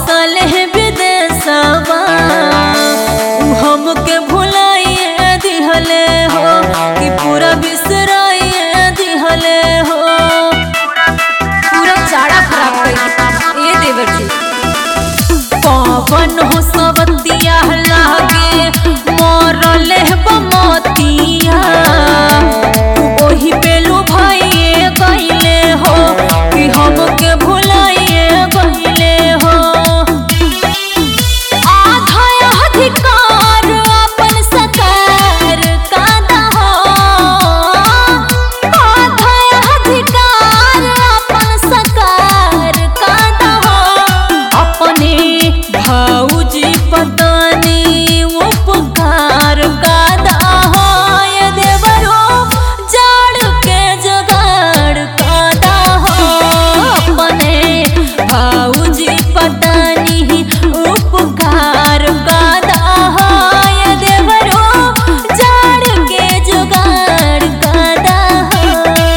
बसल है विदेशवा उ हमके भुलाइए दिहले हो कि पूरा बिसराइए दिहले हो पूरा चारा खराब कर ए देवर जी पवन हो सवतिया लागे मरल बमतिया ओही पेलू भाइये गईले हो कि हमके भुलाइए गईले हो आधा अधिकार अपन सकार कादा हो आधा अधिकार अपन सकार कादा हो अपने भौजी पतानी उपकार कादा हो ये देवरो जाड़ के जुगाड़ कादा हो अपने भौजी पतानी उपकार कादा हो ये देवरो जाड़ के जुगाड़ कादा हो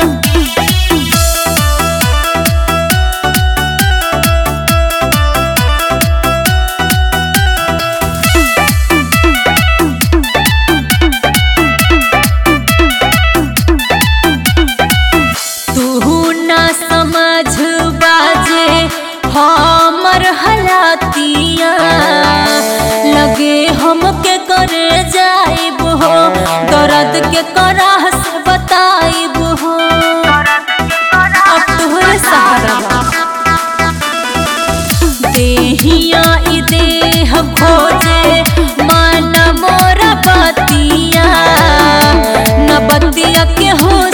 तू ना समझ बाजे हमर हलातिया लगे हमके करे जाइब हो दर्द के कराह से बताइब हो अब तोहरे सहारा बा देहिया ई देह खोजे मन मोरा बतिया न बतिया के हो